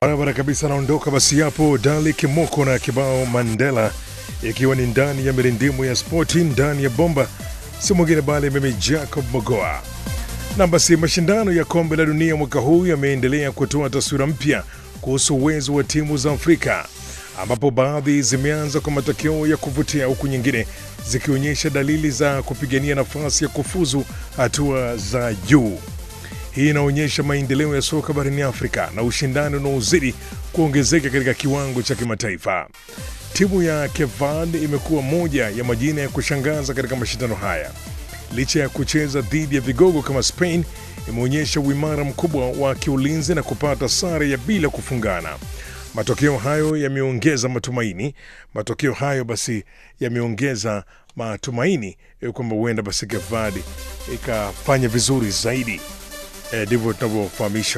Barabara kabisa, anaondoka basi hapo Dali Kimoko na kibao Mandela, ikiwa ni ndani ya mirindimu ya spoti ndani ya bomba, si mwingine bali mimi Jacob Mogoa. Na basi mashindano ya kombe la dunia mwaka huu yameendelea kutoa taswira mpya kuhusu uwezo wa timu za Afrika, ambapo baadhi zimeanza kwa matokeo ya kuvutia huku nyingine zikionyesha dalili za kupigania nafasi ya kufuzu hatua za juu. Hii inaonyesha maendeleo ya soka barani Afrika na ushindani unaozidi kuongezeka katika kiwango cha kimataifa. Timu ya Kevad imekuwa moja ya majina ya kushangaza katika mashindano haya. Licha ya kucheza dhidi ya vigogo kama Spain, imeonyesha uimara mkubwa wa kiulinzi na kupata sare ya bila kufungana. Matokeo hayo yameongeza matumaini. Matokeo hayo basi yameongeza matumaini eh, kwamba huenda basi Kevad ikafanya vizuri zaidi. Eh, ndivyo tunavyofahamisha